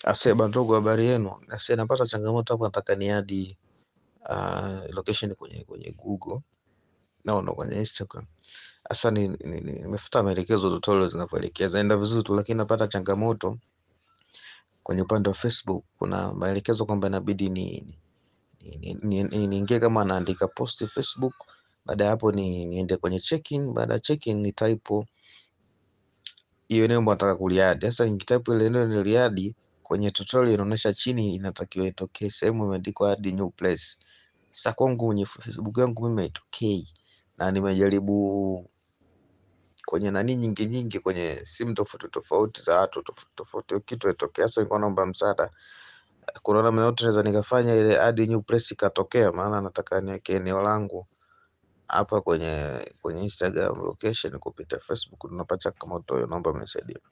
Aseba ndogo, habari yenu? Ase napata changamoto hapa, nataka ni hadi uh, location kwenye kwenye Google no, no, kwenye Instagram. Sasa ni nimefuata maelekezo tutorial zinavyoelekeza, enda vizuri tu, lakini napata changamoto kwenye upande wa Facebook. Kuna maelekezo kwamba inabidi ni niingie ni, ni, ni kama naandika post Facebook, baada ya hapo ni niende kwenye check-in. Baada ya check-in ni type hiyo eneo ambayo nataka kuliadi. Sasa nikitype ile eneo niliadi kwenye tutorial inaonyesha chini inatakiwa itokee sehemu imeandikwa add new place. Sasa kwangu kwenye Facebook yangu mimi haitokei, na nimejaribu kwenye nani nyingi nyingi kwenye simu tofauti tofauti za watu tofauti tofauti, kitu haitokea. Sasa nilikuwa naomba msaada, kuna namna yote naweza nikafanya ile add new place ikatokea? Maana nataka niweke eneo langu hapa kwenye kwenye Instagram location kupita Facebook, tunapata changamoto hiyo, naomba mnisaidie.